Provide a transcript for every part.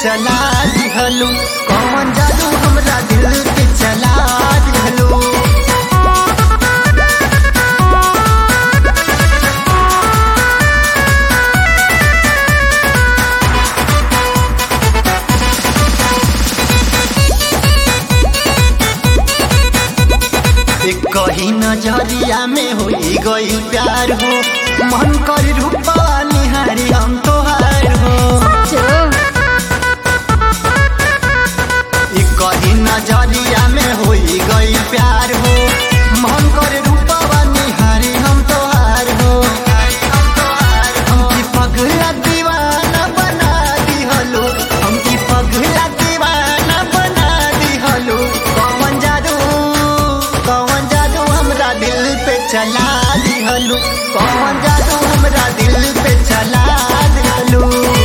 चला दिहलू कौन जादू हमरा दिल पे चला दिहलू एक कही नजरिया में होई गई प्यार हो मन कर रूपा निहारी हम तोहार हो एक कही नजरिया में होई गई प्यार हो मन कर रूपा निहारी हम तोहार हो हमकी पगला दीवाना बना दिहलो हमकी पगला दीवाना बना दिहलो कौन जादू कौन जादू हमरा दिल पे चला दिहलो कौन जादू हमरा दिल पे चला दिहलो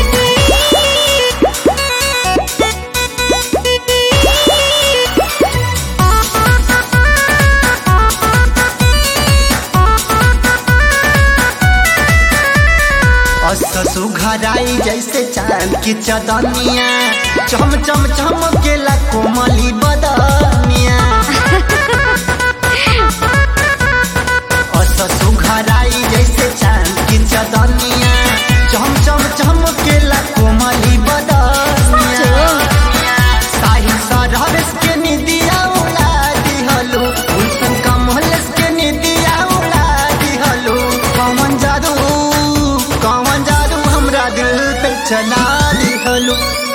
अससु घराई जैसे चांद की चदनिया चम चम चमकेला कोमली बदनिया अससु घराई जैसे चांद की चदनिया चम चम चमकेला कोमली बदनिया साहिल सरहस के निदिया उड़ा दिहलो उल्सन कमलस के निदिया उड़ा दिहलो कौन जादू कौन जादू हमरा दिल पे चला दिहलो